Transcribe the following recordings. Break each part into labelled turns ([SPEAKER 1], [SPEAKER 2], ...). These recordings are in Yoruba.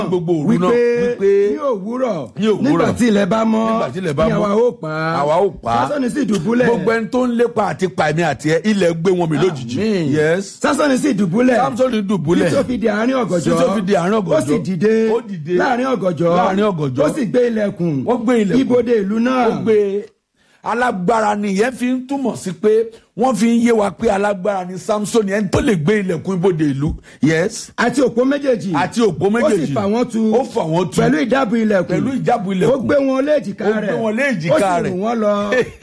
[SPEAKER 1] gbogbo òru náà
[SPEAKER 2] wípé
[SPEAKER 1] wípé
[SPEAKER 2] ní òwúrọ̀
[SPEAKER 1] ní òwúrọ̀,
[SPEAKER 2] nígbà tí ilẹ̀ bá mọ́
[SPEAKER 1] nígbà tí ilẹ̀ bá
[SPEAKER 2] ni
[SPEAKER 1] mọ́,
[SPEAKER 2] àwa ó pa á
[SPEAKER 1] àwa ó pa á.
[SPEAKER 2] sásọ́ni sì dùbúlẹ̀
[SPEAKER 1] gbogbo ẹni tó ń lépa àti pa èmi àti ẹ ilẹ̀ gbé wọn mi lójijì
[SPEAKER 2] Àmín.
[SPEAKER 1] yes
[SPEAKER 2] sásọ́ni sì dùbúlẹ̀
[SPEAKER 1] samson dùbúlẹ̀
[SPEAKER 2] tí tó fi di àárín ọ̀gànjọ́
[SPEAKER 1] Tí tó fi di àárín ọ̀gànjọ́.
[SPEAKER 2] ó sì dìde
[SPEAKER 1] Ó dìde.
[SPEAKER 2] láàárín ọ̀gànjọ́
[SPEAKER 1] Láàárín ọ̀gànjọ́.
[SPEAKER 2] ó sì gbé ilẹ̀kùn
[SPEAKER 1] Ó gbé ilẹ̀kùn.
[SPEAKER 2] ibodè ìlú náà
[SPEAKER 1] ó gbé alágbára nìyẹn fi ń túmọ̀ sí pé wọ́n fi ń yé wa pé alágbára ni samson ẹni tó lè gbé ilẹ̀kùn ibodè ìlú yes
[SPEAKER 2] àti òpó méjèèjì
[SPEAKER 1] àti òpó méjèèjì
[SPEAKER 2] ó sì fà wọ́n tu
[SPEAKER 1] ó fà wọ́n tu
[SPEAKER 2] pẹ̀lú ìdábù ilẹ̀kùn
[SPEAKER 1] pẹ̀lú ìjábù ilẹ̀kùn
[SPEAKER 2] ó gbé wọn lé èjìká
[SPEAKER 1] ó
[SPEAKER 2] rẹ̀
[SPEAKER 1] gbé wọn lé èjìká
[SPEAKER 2] ó sì
[SPEAKER 1] rẹ̀.
[SPEAKER 2] rù wọ́n lọ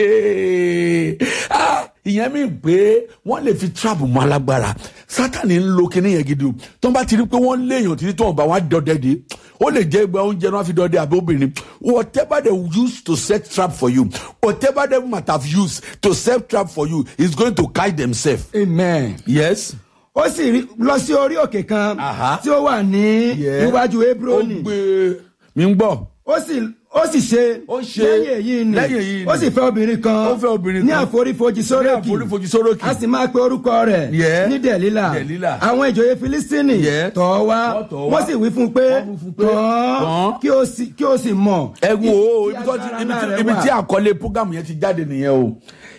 [SPEAKER 1] Ah, ìyẹn mi pé wọ́n lè fi trap mọ́ alágbára sátani ń lo kinní yẹn gidi o tó ń bá ti rí pé wọ́n léèyàn títí tó ń bá wọn dọdẹ de ó lè jẹ́ ìgbà oúnjẹ náà fi dọdẹ àbí obìnrin whatever they use to set trap for you whatever they might have used to set trap for you is going to catch themselves.
[SPEAKER 2] amen
[SPEAKER 1] yes.
[SPEAKER 2] ó sì rí- lọ sí orí òkè kan
[SPEAKER 1] Aha.
[SPEAKER 2] tí ó wà ní
[SPEAKER 1] Yeah.
[SPEAKER 2] iwájú
[SPEAKER 1] ó
[SPEAKER 2] hebroni
[SPEAKER 1] gbé mi ń gbọ́.
[SPEAKER 2] ó sì ó sì ṣe
[SPEAKER 1] Ó ṣe
[SPEAKER 2] lẹ́yìn èyí ni
[SPEAKER 1] lẹ́yìn èyí ni.
[SPEAKER 2] ó sì fẹ́ obìnrin kan
[SPEAKER 1] Ó fẹ́ obìnrin
[SPEAKER 2] ní
[SPEAKER 1] kan.
[SPEAKER 2] àforífojì
[SPEAKER 1] ní
[SPEAKER 2] sórókì
[SPEAKER 1] àforífojì sórókì.
[SPEAKER 2] a sì máa pe orúkọ rẹ̀
[SPEAKER 1] Yeah.
[SPEAKER 2] ní dẹ̀lílà
[SPEAKER 1] Dẹ̀lílà.
[SPEAKER 2] àwọn ìjòyè filistini
[SPEAKER 1] Yeah.
[SPEAKER 2] tọ̀ ọ́ wá
[SPEAKER 1] Wọ́n tọ̀ ọ́ wá.
[SPEAKER 2] wọ́n sì wí fún un pé
[SPEAKER 1] Wọ́n wí fún un pé,
[SPEAKER 2] tọ̀
[SPEAKER 1] tọ̀
[SPEAKER 2] ọ́
[SPEAKER 1] ọ́.
[SPEAKER 2] kí ó sì- kí ó sì mọ̀
[SPEAKER 1] ẹ wo ibi tó ti
[SPEAKER 2] agbára
[SPEAKER 1] ibi
[SPEAKER 2] ńlá
[SPEAKER 1] tí
[SPEAKER 2] rẹ̀
[SPEAKER 1] ibi
[SPEAKER 2] wà.
[SPEAKER 1] tí àkọlé program yẹn ti jáde nìyẹn o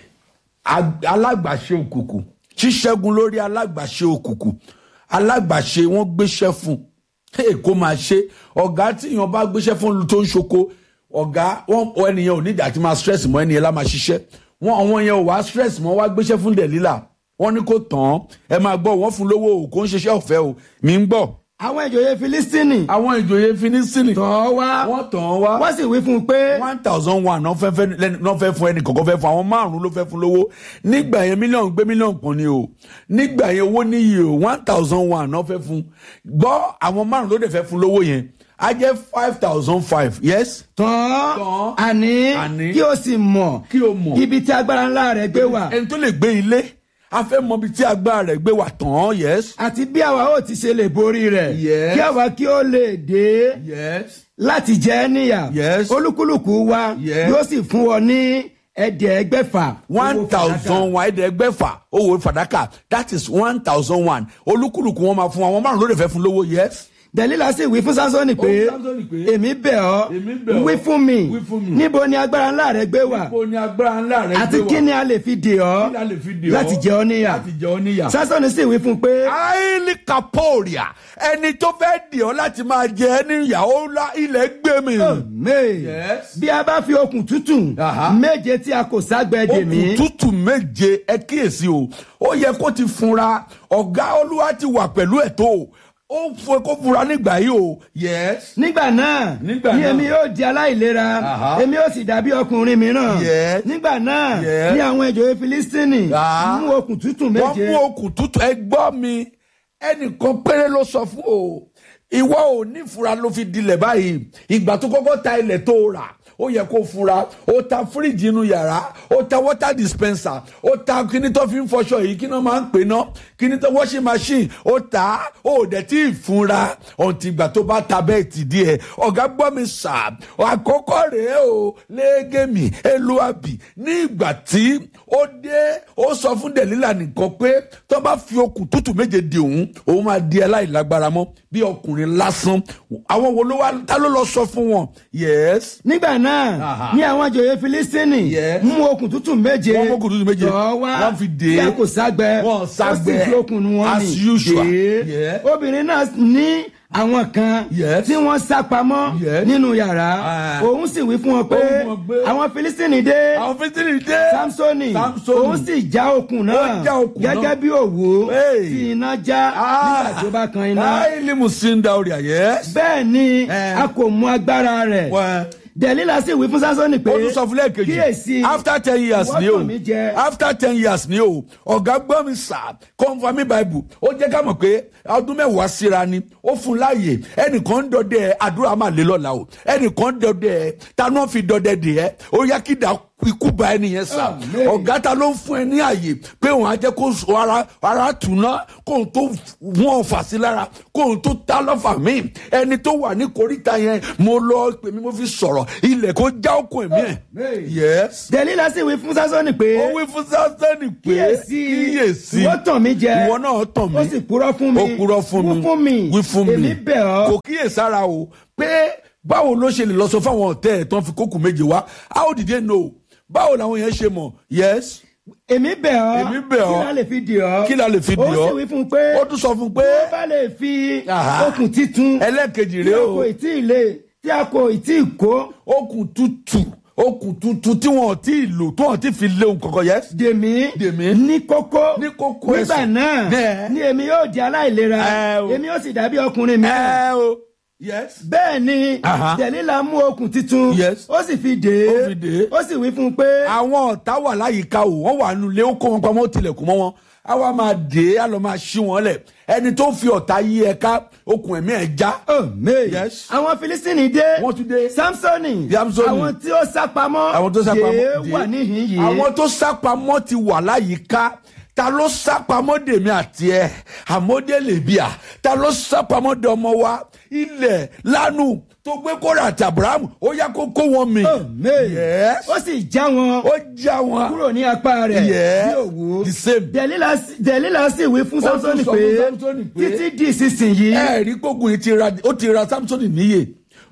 [SPEAKER 1] Ag- alágbàṣe òkùnkùn ṣíṣẹ́gun lórí alágbàṣe òkùnkùn alágbàṣe wọ́n gbéṣẹ́ fún hey, kó máa ṣe ọ̀gá tí èèyàn bá gbéṣẹ́ fún tó ń ṣoko ọ̀gá wọn ẹnìyẹn ò nídìí àti máa stress mọ́ ẹnìyẹn lá máa ṣiṣẹ́ wọn àwọn yẹn ò wá stress mọ́ wá gbéṣẹ́ fún dẹ̀lílà wọ́n ní kó tàn án ẹ máa gbọ́ wọ́n fún lówó o kò ń ṣiṣẹ́ ọ̀fẹ́ o mi ń gbọ́
[SPEAKER 2] àwọn ìjòyè filistini
[SPEAKER 1] àwọn ìjòyè finisini
[SPEAKER 2] tọ̀ ọ́ wá
[SPEAKER 1] wọ́n tàn án wá
[SPEAKER 2] wọ́n sì wí fún un pé
[SPEAKER 1] one thousand one náà fẹ́ fẹ́ lẹ́nu- náà fẹ́ fún ẹnì kọ̀ọ̀kan fẹ́ fún àwọn márùn-ún ló fẹ́ fún lówó nígbà yẹn mílíọ̀nù gbé mílíọ̀nù kan ni o nígbà yẹn owó níyì o one thousand one náà fẹ́ fún gbọ́ àwọn márùn-ún ló dẹ̀ fẹ́ fún lówó yẹn á jẹ́ five thousand five yes.
[SPEAKER 2] tọ̀
[SPEAKER 1] Tàn
[SPEAKER 2] ọ́
[SPEAKER 1] án.
[SPEAKER 2] àní
[SPEAKER 1] Àní.
[SPEAKER 2] kí ó sì mọ̀
[SPEAKER 1] Kí ó mọ̀.
[SPEAKER 2] ibi tí agbára ńlá rẹ̀ gbé wà
[SPEAKER 1] ẹni tó lè gbé ilé a fẹ́ mọ ibi tí agbára rẹ̀ gbé wà tán án yes.
[SPEAKER 2] àti bí àwa ó ti ṣe lè borí rẹ̀
[SPEAKER 1] Yes.
[SPEAKER 2] kí àwa kí ó lè dé
[SPEAKER 1] yes.
[SPEAKER 2] láti jẹ ẹ́ níyà
[SPEAKER 1] Yes.
[SPEAKER 2] olúkúlùkù wa
[SPEAKER 1] Yes.
[SPEAKER 2] yóò sì fún ọ ní ẹ̀ẹ́dẹ́gbẹ̀fà
[SPEAKER 1] one
[SPEAKER 2] owó fàdákà.
[SPEAKER 1] thousand one ẹ̀ẹ́dẹ́gbẹ̀fà owó fàdákà that is one thousand one olúkúlùkù wọn máa fún àwọn márùn-ún ló dẹ̀ fẹ́ fún lówó yes.
[SPEAKER 2] dẹ̀lílà sì wí fún sánsọ́nì pé
[SPEAKER 1] Ó fún Sámsónì pé,
[SPEAKER 2] èmi bẹ̀ ọ́
[SPEAKER 1] èmi bẹ̀ ọ́,
[SPEAKER 2] wí fún mi
[SPEAKER 1] wí fún mi.
[SPEAKER 2] níbo ni agbára ńlá rẹ gbé wà
[SPEAKER 1] Níbo ni agbára ńlá rẹ
[SPEAKER 2] àti
[SPEAKER 1] gbé wà?
[SPEAKER 2] kí ni a lè fi dè ọ́
[SPEAKER 1] Kí la lè fi dè ọ́?
[SPEAKER 2] láti jẹ ọ́ níyà
[SPEAKER 1] láti jẹ ọ́ níyà.
[SPEAKER 2] sánsọ́nì sì wí fún un pé
[SPEAKER 1] àìlì kaporia ẹni tó fẹ́ dè ọ́ láti máa jẹ ẹ́ níyà ó la ilẹ̀ gbé mi.
[SPEAKER 2] may
[SPEAKER 1] Yes.
[SPEAKER 2] bí a bá fi okùn tútù
[SPEAKER 1] Aha.
[SPEAKER 2] méje tí a kò ságbẹ́ dè mí
[SPEAKER 1] okùn tútù méje ẹ kíyèsí o ó yẹ kó ti funra ọ̀gá olúwa ti wà pẹ̀lú ẹ̀ tó o ó fún kó funra nígbà yìí o. yes.
[SPEAKER 2] nígbà náà
[SPEAKER 1] Nígbà
[SPEAKER 2] ni
[SPEAKER 1] náà.
[SPEAKER 2] èmi yóò di aláìlera
[SPEAKER 1] Aha.
[SPEAKER 2] èmi yóò sì dàbí ọkùnrin mìíràn
[SPEAKER 1] Yes.
[SPEAKER 2] nígbà náà
[SPEAKER 1] Yes.
[SPEAKER 2] ni àwọn ìjòyè filistini
[SPEAKER 1] Ah.
[SPEAKER 2] mú okùn tútù
[SPEAKER 1] wọ́n
[SPEAKER 2] méje
[SPEAKER 1] mú okùn tútù ẹ gbọ́ mi ẹnìkan péré ló sọ fún o ìwọ ò ní fura ló fi dilẹ̀ báyìí ìgbà tó kọ́kọ́ ta ilẹ̀ tó rà ó yẹ kó fura ó ta fíríjì inú yàrá ó ta water dispenser ó ta kíní tó fi ń fọṣọ yìí kí náà máa ń pè ná kíní tó washing machine ó ta ó dẹ̀ tí ì fura ọ̀ǹtì ìgbà tó bá ta bẹ́ẹ̀ tì díẹ̀ ọ̀gá gbọ́ mi sà àkọ́kọ́ rèé o lẹ́gẹ̀mí eluabi ní ìgbà tí ó dé ó sọ fún dẹ̀lílà nìkan pé tó bá fi okùn tútù méje di òun òun máa di aláìlágbára mọ́ bí ọkùnrin lásán àwọn wo ló wá ta ló lọ sọ fún wọn yes
[SPEAKER 2] nígbà náà
[SPEAKER 1] Aha.
[SPEAKER 2] ni àwọn ìjòyè filistini
[SPEAKER 1] Yes.
[SPEAKER 2] mú okùn tútù méje
[SPEAKER 1] Wọ́n mú okùn tútù méje.
[SPEAKER 2] tọ̀ wá
[SPEAKER 1] Wọ́n fi dè é.
[SPEAKER 2] tí a kò ságbẹ́
[SPEAKER 1] Wọ́n
[SPEAKER 2] ó sì
[SPEAKER 1] ságbẹ́.
[SPEAKER 2] fi okùn wọn
[SPEAKER 1] As
[SPEAKER 2] nì
[SPEAKER 1] usual.
[SPEAKER 2] dè é.
[SPEAKER 1] Yeah.
[SPEAKER 2] obìnrin náà ní àwọn kan
[SPEAKER 1] Yes.
[SPEAKER 2] tí wọ́n sá pamọ́
[SPEAKER 1] Yes.
[SPEAKER 2] nínú yàrá
[SPEAKER 1] Ah.
[SPEAKER 2] òun sì wí fún wọn pé
[SPEAKER 1] Ó wí fún wọn pé,
[SPEAKER 2] àwọn filistini dé
[SPEAKER 1] àwọn fitiri dé
[SPEAKER 2] samsoni
[SPEAKER 1] Samsoni.
[SPEAKER 2] òun sì já okùn náà
[SPEAKER 1] Ó já okùn náà.
[SPEAKER 2] gẹ́gẹ́ bí òwú
[SPEAKER 1] Hey.
[SPEAKER 2] tí iná já nígbà tó bá kan iná
[SPEAKER 1] láìlí musinda orí àyẹ́
[SPEAKER 2] bẹ́ẹ̀ ni
[SPEAKER 1] Eh.
[SPEAKER 2] a kò mú agbára rẹ̀
[SPEAKER 1] wọ́n
[SPEAKER 2] dẹ̀lílà sì wí fún samsoni pé
[SPEAKER 1] ó tún sọ fún lẹ́ẹ̀kejì
[SPEAKER 2] kíyèsí
[SPEAKER 1] after ten years
[SPEAKER 2] ìwọ
[SPEAKER 1] ni o
[SPEAKER 2] tàn mí jẹ.
[SPEAKER 1] after ten years ni o ọ̀gá gbọ́ mi sà confirming bible ó jẹ́ ká mọ̀ pé ọdún mẹ́wàá síra ni ó fún láàyè ẹnìkan ń dọdẹ àdúrà máa lé lọ́la o ẹnìkan ń dọdẹ tanú fi dọdẹ dè ẹ́ ó yá kí dà ikú ba ẹnìyẹn sá
[SPEAKER 2] Amen.
[SPEAKER 1] ọ̀gá ta ló ń fún ẹ ní àyè pé òun á jẹ́ kó sọ ara ara tùná kóun tó wọ́n fà sí lára kóun tó ta lọ́fà míì ẹni tó wà ní koríta yẹn mo lọ pè mí mo fi sọ̀rọ̀ ilẹ̀ kó já okùn ẹ̀mí ẹ̀
[SPEAKER 2] Amen.
[SPEAKER 1] yes
[SPEAKER 2] dẹ̀lílà sì wí fún sásọ́nì pé
[SPEAKER 1] ó wí fún sásẹ́nì pé
[SPEAKER 2] kíyèsí
[SPEAKER 1] kíyèsí
[SPEAKER 2] ìwọ tàn mí jẹ
[SPEAKER 1] ìwọ náà tàn mí
[SPEAKER 2] ó sì purọ́ fún mi
[SPEAKER 1] ó purọ́ fún mi
[SPEAKER 2] wí fún mi
[SPEAKER 1] wí fún mi
[SPEAKER 2] èmi bẹ̀ ọ́
[SPEAKER 1] kò kíyèsára o pé báwo ló ṣe lè lọ sọ fáwọn ọ̀tẹ́ ẹ̀ tán fi kókù méje wá how did they know báwo làwọn yẹn ṣe mọ̀ yes
[SPEAKER 2] èmi bẹ̀ ọ́
[SPEAKER 1] Èmi bẹ̀ ọ́.
[SPEAKER 2] kí la lè fi dì ọ́
[SPEAKER 1] kí la lè fi dì
[SPEAKER 2] ó
[SPEAKER 1] ọ́
[SPEAKER 2] sì wí fún un pé
[SPEAKER 1] ó tún sọ fún un pé
[SPEAKER 2] tó bá lè fi
[SPEAKER 1] Aha.
[SPEAKER 2] okùn títun
[SPEAKER 1] ẹlẹ́ẹ̀kejì
[SPEAKER 2] tí
[SPEAKER 1] rèé
[SPEAKER 2] a
[SPEAKER 1] o
[SPEAKER 2] kò ì tí ì lè tí a kò ì tí ì kó
[SPEAKER 1] okùn tútù okùn tuntun tí wọn ò tí ì lò tó wọn ti fi léwu kankan yes
[SPEAKER 2] dèmí
[SPEAKER 1] Dèmí.
[SPEAKER 2] ní kókó
[SPEAKER 1] Ní kókó
[SPEAKER 2] nígbà
[SPEAKER 1] ẹsẹ̀.
[SPEAKER 2] náà
[SPEAKER 1] Bẹ́ẹ̀.
[SPEAKER 2] ni èmi yóò di aláìlera
[SPEAKER 1] Ẹ o.
[SPEAKER 2] èmi yóò sì dàbí ọkùnrin mi
[SPEAKER 1] ẹ o yes
[SPEAKER 2] bẹ́ẹ̀ ni
[SPEAKER 1] Aha.
[SPEAKER 2] dẹ̀lílà mú okùn títun
[SPEAKER 1] Yes.
[SPEAKER 2] ó sì fi dè
[SPEAKER 1] Ó
[SPEAKER 2] é
[SPEAKER 1] fi dè é.
[SPEAKER 2] ó sì wí fún un pé
[SPEAKER 1] àwọn ọ̀tá wà láyìíká o wọ́n wà nulẹ̀ ó kó wọn pamọ́ ó tilẹ̀kùn mọ́ wọn á wá máa dé á lọ máa ṣí wọn lẹ̀ ẹni tó fi ọ̀tá yí ẹ ká okùn ẹ̀mí ẹ̀ já.
[SPEAKER 2] Amen.
[SPEAKER 1] Yes.
[SPEAKER 2] àwọn filistini dé
[SPEAKER 1] Wọ́n tún dé.
[SPEAKER 2] samsoni
[SPEAKER 1] Samsoni.
[SPEAKER 2] àwọn tí ó sá pamọ́
[SPEAKER 1] àwọn tó sápamọ́
[SPEAKER 2] yéé
[SPEAKER 1] dé
[SPEAKER 2] wà níhìn yìí
[SPEAKER 1] àwọn tó sápamọ́ ti wà láyìíká ta ló sápamọ́ dèmi àti ẹ àmọ́dé lèbíà ta ló sápamọ́ dé ọmọ wa ilẹ̀ lánù tó gbé kóra àti abrahamu ó yá kó kó wọn mi.
[SPEAKER 2] Amen.
[SPEAKER 1] Yes.
[SPEAKER 2] ó sì já wọn
[SPEAKER 1] ó já wọn.
[SPEAKER 2] kúrò ní apá rẹ̀
[SPEAKER 1] Yes.
[SPEAKER 2] bí òwú
[SPEAKER 1] The same.
[SPEAKER 2] dẹ̀lílà dẹ̀lílà sì wí fún
[SPEAKER 1] Ó tún
[SPEAKER 2] samsoni
[SPEAKER 1] sọ
[SPEAKER 2] pé
[SPEAKER 1] fún Samsoni pé,
[SPEAKER 2] títí di ìsinsìnyí
[SPEAKER 1] ẹ rí gbógun yìí ti ra ó ti ra samson níyè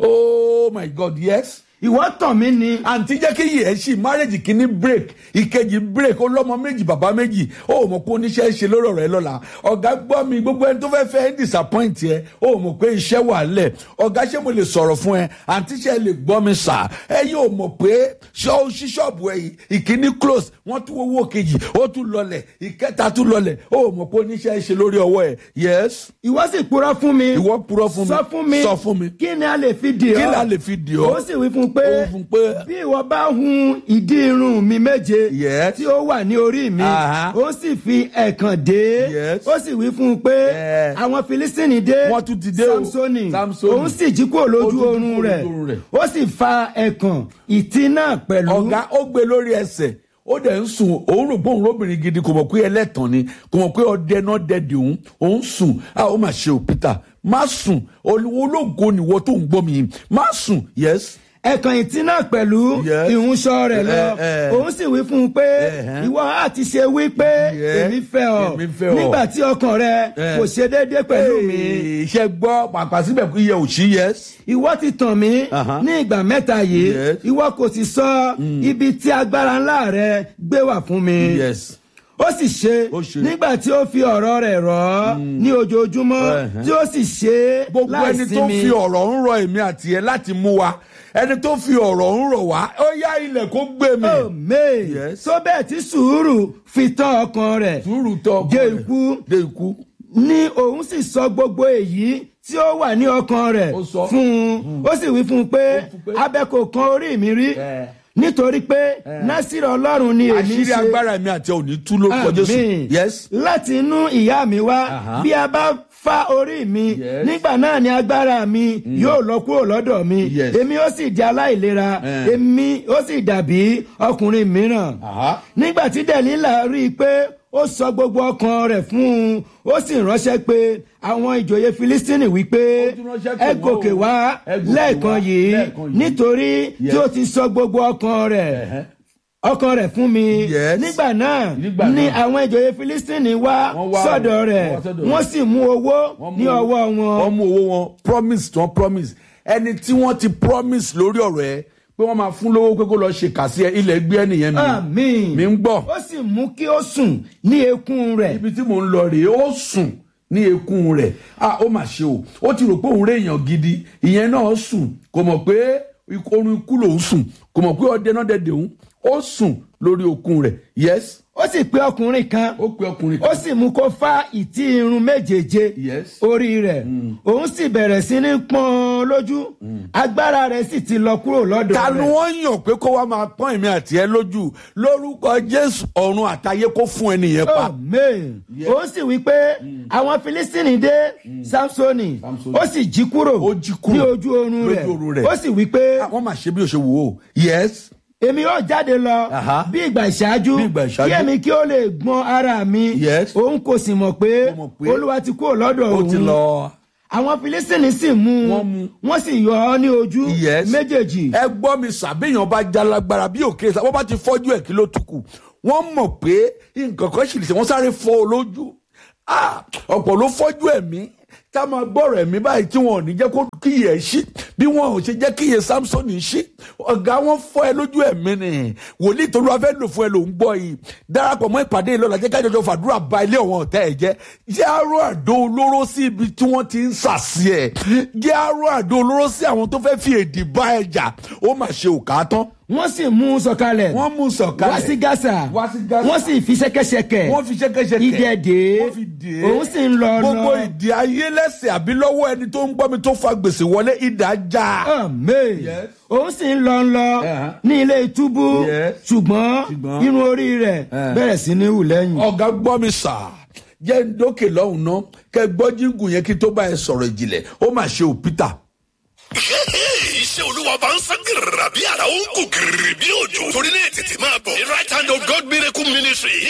[SPEAKER 1] oh my god yes
[SPEAKER 2] ìwọ tàn mí ni
[SPEAKER 1] àǹtí jẹ́ kí yìí ẹ̀ ṣì márèjì kìíní break ìkejì break ó lọ́mọ méjì bàbá méjì ó mọ̀ pé oníṣẹ́ ṣe lórí ọ̀rọ̀ ẹ lọ́la ọ̀gá gbọ́ mi gbogbo ẹni tó fẹ́ fẹ́ ń disappoint ẹ ó mọ̀ pé iṣẹ́ wà lẹ̀ ọ̀gá ṣé mo lè sọ̀rọ̀ fún ẹ àǹtí ṣe lè gbọ́ mi sà ẹ yóò mọ̀ pé ṣọ́ ṣíṣọ́ọ̀bù ẹ yìí ìkíní close wọ́n tún owó kejì ó tún lọlẹ̀ ìkẹta tún lọlẹ̀ ó mọ̀ pé oníṣẹ́ ṣe lórí ọwọ́ ẹ yes
[SPEAKER 2] ìwọ sì purọ́ fún mi
[SPEAKER 1] ìwọ purọ́ fún mi
[SPEAKER 2] sọ fún mi
[SPEAKER 1] sọ fún mi
[SPEAKER 2] kí ni a lè fi dì ọ́
[SPEAKER 1] kí la lè fi dì ọ́
[SPEAKER 2] ó sì wí fún un pé
[SPEAKER 1] Ó wí fún un pé,
[SPEAKER 2] bí ìwọ bá hun ìdí irun mi méje
[SPEAKER 1] Yes.
[SPEAKER 2] tí ó wà ní orí mi
[SPEAKER 1] Aha.
[SPEAKER 2] ó sì fi ẹ̀kàn dé
[SPEAKER 1] Yes.
[SPEAKER 2] ó sì wí fún un pé
[SPEAKER 1] Eh.
[SPEAKER 2] àwọn filistini dé
[SPEAKER 1] Wọ́n tún ti dé o.
[SPEAKER 2] samsoni
[SPEAKER 1] Samsoni.
[SPEAKER 2] òun sì jí kúrò
[SPEAKER 1] Ó
[SPEAKER 2] lójú
[SPEAKER 1] tún jí
[SPEAKER 2] oorun
[SPEAKER 1] kúrò
[SPEAKER 2] rẹ̀
[SPEAKER 1] lójú oorun rẹ̀.
[SPEAKER 2] ó sì fa ẹ̀kàn ìtì náà pẹ̀lú
[SPEAKER 1] ọ̀gá ó gbé lórí ẹsẹ̀ ó dẹ̀ ń sùn òun rò pé òun lóbìnrin gidi kò mọ̀ pé ẹlẹ́tàn ni kò mọ̀ pé ọdẹ náà dẹ̀dẹ̀ òun òun sùn a ó mà ṣe ò Peter má sùn ológo nìwọ tó ń gbọ́ mi yìí má sùn yes
[SPEAKER 2] ẹ̀kàn ìtì náà pẹ̀lú
[SPEAKER 1] Yes.
[SPEAKER 2] ìhunṣọ rẹ̀ lọ
[SPEAKER 1] Eh, eh.
[SPEAKER 2] òun sì wí fún un pé
[SPEAKER 1] Eh, eh.
[SPEAKER 2] ìwọ á ti ṣe wí pé
[SPEAKER 1] Yes.
[SPEAKER 2] èmi fẹ́ ọ
[SPEAKER 1] Èmi fẹ́ ọ.
[SPEAKER 2] nígbà tí ọkàn rẹ
[SPEAKER 1] Eh.
[SPEAKER 2] kò ṣe déédéé pẹ̀lú mi
[SPEAKER 1] iṣẹ́ gbọ́ pàpà síbẹ̀ kó yẹ òṣì yes
[SPEAKER 2] ìwọ ti tàn mí
[SPEAKER 1] Aha.
[SPEAKER 2] ní ìgbà mẹ́ta yìí
[SPEAKER 1] Yes.
[SPEAKER 2] ìwọ kò sì sọ ibi tí agbára ńlá rẹ gbé wà fún mi
[SPEAKER 1] yes
[SPEAKER 2] ó sì ṣe
[SPEAKER 1] Ó ṣe.
[SPEAKER 2] nígbà tí ó fi ọ̀rọ̀ rẹ̀ rọ̀ ọ́ ní ojoojúmọ́
[SPEAKER 1] Ẹ̀hẹ́n.
[SPEAKER 2] tí ó sì ṣe é
[SPEAKER 1] gbogbo ẹni tó
[SPEAKER 2] láìsinmi.
[SPEAKER 1] fi ọ̀rọ̀ ń rọ èmi àti ẹ láti mú wa ẹni tó fi ọ̀rọ̀ ń rọ̀ wá ó yá ilẹ̀ kó gbé mi
[SPEAKER 2] Amen.
[SPEAKER 1] Yes.
[SPEAKER 2] tó bẹ́ẹ̀ tí sùúrù fi tán ọkàn rẹ̀
[SPEAKER 1] sùúrù tọ ọkọ
[SPEAKER 2] dé
[SPEAKER 1] rẹ̀.
[SPEAKER 2] ikú
[SPEAKER 1] dé ikú
[SPEAKER 2] ní òun sì sọ gbogbo èyí tí ó wà ní ọkàn rẹ̀
[SPEAKER 1] Ó sọ.
[SPEAKER 2] fún un ó sì wí fún un pé
[SPEAKER 1] fún pé-
[SPEAKER 2] abẹ kò kan orí mi rí
[SPEAKER 1] Eh.
[SPEAKER 2] nítorí pé násìrì ọlọ́run ni èmi
[SPEAKER 1] àṣírí
[SPEAKER 2] ṣe
[SPEAKER 1] agbára mi àti ẹ ò ní tú lórúkọ Jésù
[SPEAKER 2] Àmín.
[SPEAKER 1] yes
[SPEAKER 2] láti inú ìyá mi wá
[SPEAKER 1] Aha.
[SPEAKER 2] bí a bá fa orí mi
[SPEAKER 1] Yes.
[SPEAKER 2] nígbà náà ni agbára mi yóò lọ kúrò lọ́dọ̀ mi
[SPEAKER 1] Yes.
[SPEAKER 2] èmi ó sì di aláìlera
[SPEAKER 1] Eh.
[SPEAKER 2] èmi ó sì dàbí ọkùnrin mìíràn
[SPEAKER 1] Aha.
[SPEAKER 2] nígbà tí dẹ̀lílà rí i pé ó sọ gbogbo ọkàn rẹ̀ fún un ó sì ránṣẹ́ pé àwọn ìjòyè filistini wípé
[SPEAKER 1] Ó tún ránṣẹ́ pé
[SPEAKER 2] ẹ
[SPEAKER 1] wọ́n
[SPEAKER 2] gòkè
[SPEAKER 1] o.
[SPEAKER 2] wá
[SPEAKER 1] Ẹ gòkè
[SPEAKER 2] lẹ́ẹ̀kan
[SPEAKER 1] wá
[SPEAKER 2] yìí
[SPEAKER 1] lẹ́ẹ̀kan yìí.
[SPEAKER 2] nítorí tí
[SPEAKER 1] Yes.
[SPEAKER 2] ó ti sọ gbogbo ọkàn rẹ̀
[SPEAKER 1] Ẹ̀hẹ́.
[SPEAKER 2] ọkàn rẹ̀ fún mi
[SPEAKER 1] Yes.
[SPEAKER 2] nígbà náà
[SPEAKER 1] Nígbà
[SPEAKER 2] ní
[SPEAKER 1] náà.
[SPEAKER 2] àwọn ìjòyè filistini wá
[SPEAKER 1] Wọ́n wá
[SPEAKER 2] sọ́dọ̀
[SPEAKER 1] o,
[SPEAKER 2] rẹ̀
[SPEAKER 1] wọ́n wá sọ́dọ̀
[SPEAKER 2] wọ́n
[SPEAKER 1] rẹ̀.
[SPEAKER 2] sì mú owó
[SPEAKER 1] Wọ́n mú
[SPEAKER 2] ní
[SPEAKER 1] owó-
[SPEAKER 2] ọwọ́ wọn
[SPEAKER 1] wọ́n mú owó wọn promise tí wọ́n promise ẹni tí wọ́n ti promise lórí ọ̀rọ̀ ẹ pé wọ́n máa fún lówó pé kó lọ ṣe kà sí ẹ ilẹ̀ gbé ẹnìyẹn mi
[SPEAKER 2] àmín
[SPEAKER 1] mi ń gbọ́
[SPEAKER 2] ó sì mú kí ó sùn ní eékún rẹ̀
[SPEAKER 1] ibi tí mò ń lọ rèé ó sùn ní eékún rẹ̀ ah ó mà ṣe o ó ti rò pé òun réèyàn gidi ìyẹn náà sùn kò mọ̀ pé ikú- orun ikú lòún sùn kò mọ̀ pé ọdẹ náà dẹ̀dẹ̀ òun ó sùn lórí okun rẹ̀ yes
[SPEAKER 2] ó sì pe ọkùnrin kan
[SPEAKER 1] ó pe ọkùnrin
[SPEAKER 2] ó
[SPEAKER 1] kan
[SPEAKER 2] sì mú kó fá ìtí irun méjèèje
[SPEAKER 1] Yes.
[SPEAKER 2] orí rẹ̀ òun sì bẹ̀rẹ̀ sí ní pọ́n lójú agbára rẹ̀ sì ti lọ kúrò lọ́dọ̀
[SPEAKER 1] ta ni
[SPEAKER 2] rẹ̀
[SPEAKER 1] wọ́n yàn pé kó wá máa pọ́n èmi àti ẹ lójú lórúkọ jésù ọ̀run àtayé kó fún ẹnìyẹn pa
[SPEAKER 2] amen
[SPEAKER 1] Yes.
[SPEAKER 2] òun sì wí pé àwọn filistini dé samsoni
[SPEAKER 1] Samsoni.
[SPEAKER 2] ó sì jí kúrò
[SPEAKER 1] Ó jí kúrò
[SPEAKER 2] ní ojú oorun
[SPEAKER 1] lójú oorun
[SPEAKER 2] rẹ̀
[SPEAKER 1] rẹ̀.
[SPEAKER 2] ó sì wí pé
[SPEAKER 1] wọ́n máa ṣe bí o ṣe wò ó yes
[SPEAKER 2] èmi yóò jáde lọ
[SPEAKER 1] Aha.
[SPEAKER 2] bí ìgbà ìṣáájú
[SPEAKER 1] Bí ìgbà ìṣáájú.
[SPEAKER 2] kí èmi kí ó lè gbọ́n ara mi
[SPEAKER 1] Yes.
[SPEAKER 2] òun kò sì mọ̀ pé
[SPEAKER 1] Mo mọ̀ pé
[SPEAKER 2] olúwa ti kúrò lọ́dọ̀
[SPEAKER 1] ó ti
[SPEAKER 2] òun
[SPEAKER 1] lọ.
[SPEAKER 2] àwọn filistini sì mú
[SPEAKER 1] Wọ́n mú.
[SPEAKER 2] wọ́n sì yọ ọ́ ní ojú
[SPEAKER 1] Yes.
[SPEAKER 2] méjèèjì
[SPEAKER 1] ẹ gbọ́ mi sàbẹ̀yàn bá já lágbára bí òkè sá wọ́n bá ti fọ́jú ẹ̀ kí ló tún kù wọ́n mọ̀ pé nǹkan kan ṣì lè ṣe wọ́n sáré fọ́ ọ lójú Ah, ọ̀pọ̀ ló fọ́jú ẹ̀mí tá a máa gbọ́rọ̀ ẹ̀mí báyìí tí wọn ò ní jẹ́ kó kíyè ẹ̀ ṣí bí wọn ò ṣe jẹ́ kíyè samson ṣí ọ̀gá wọn fọ́ ẹ lójú ẹ̀mí ni wòlíì tó ló wá fẹ́ lò fún ẹ ló ń gbọ́ yìí darapọ̀ mọ́ ìpàdé yìí lọ́la jẹ́ ká jọjọ fàdúrà ba ilé ọ̀wọ́n ọ̀tá ẹ̀ jẹ́ jẹ́ àrò àdó olóró sí ibi tí wọ́n ti ń sàsí ẹ̀ jẹ́ àrò àdó olóró sí àwọn tó fẹ́ fi èdè bá ẹ jà ó mà ṣe òkà tán
[SPEAKER 2] wọ́n sì mú un sọ̀kalẹ̀
[SPEAKER 1] wọ́n mú sọ̀kalẹ̀
[SPEAKER 2] wá sí gásà
[SPEAKER 1] Wá sí Gásà.
[SPEAKER 2] wọ́n sì fi ṣẹ́kẹ́ṣẹkẹ̀
[SPEAKER 1] wọ́n fi ṣẹ́kẹ́ṣẹkẹ̀
[SPEAKER 2] idẹ dè é
[SPEAKER 1] wọ́n fi dè é
[SPEAKER 2] òun sì ń lọ
[SPEAKER 1] gbogbo
[SPEAKER 2] lọ
[SPEAKER 1] ìdí ayé lẹ́sẹ̀ àbí lọ́wọ́ ẹni tó ń gbọ́ mi tó fa gbèsè wọlé ìdá já.
[SPEAKER 2] Amen.
[SPEAKER 1] Yes.
[SPEAKER 2] òun sì ń lọ ń lọ
[SPEAKER 1] Uh-huh.
[SPEAKER 2] ní ilé túbú
[SPEAKER 1] Yes.
[SPEAKER 2] ṣùgbọ́n
[SPEAKER 1] Ṣùgbọ́n.
[SPEAKER 2] irun orí rẹ̀
[SPEAKER 1] Eh.
[SPEAKER 2] bẹ̀rẹ̀ sí ní hù lẹ́yìn.
[SPEAKER 1] ọ̀gá gbọ́ mi sà jẹ́ ń dókè lọ́hùn ná kẹ́ gbọ́ jíǹgù yẹn kí tó bá ẹ sọ̀rọ̀ ìjìnlẹ̀ ó mà ṣe ò Peter.
[SPEAKER 3] iṣẹ́ olúwa bá ń sán gírìrà bí ara ó ń kú gírìrì bí òjò torí náà tètè máa bọ̀ ní right hand of God miracle ministry